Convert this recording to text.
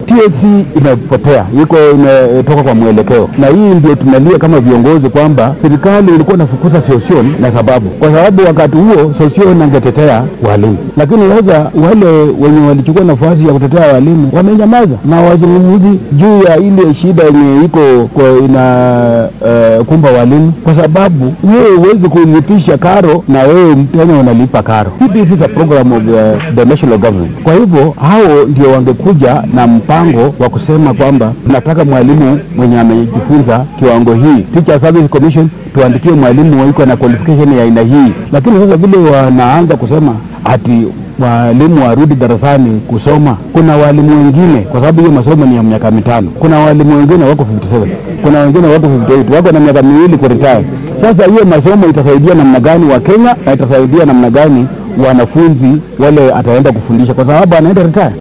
TSC imepotea, iko imetoka kwa mwelekeo, na hii ndio tunalia kama viongozi kwamba serikali ilikuwa inafukuza Sosion na sababu, kwa sababu wakati huo Sosion angetetea walimu, lakini sasa wale wenye walichukua nafasi ya kutetea walimu wamenyamaza na wazungumzi juu ya ile shida yenye iko kwa ina uh, kumba walimu, kwa sababu wewe huwezi kulipisha karo na wewe Mkenya unalipa karo. CBC is a program of uh, the national government. Kwa hivyo hao ndio wangekuja na mpango wa kusema kwamba tunataka mwalimu mwenye amejifunza kiwango hii, Teacher Service Commission tuandikie mwalimu iko na qualification ya aina hii, lakini sasa vile wanaanza kusema ati walimu warudi darasani kusoma. Kuna walimu wengine, kwa sababu hiyo masomo ni ya miaka mitano, kuna walimu wengine wako 57 kuna wengine wako 58 wako na miaka miwili kuretire. Sasa hiyo masomo itasaidia namna gani wa Kenya na itasaidia namna gani wanafunzi wale ataenda kufundisha, kwa sababu anaenda retire.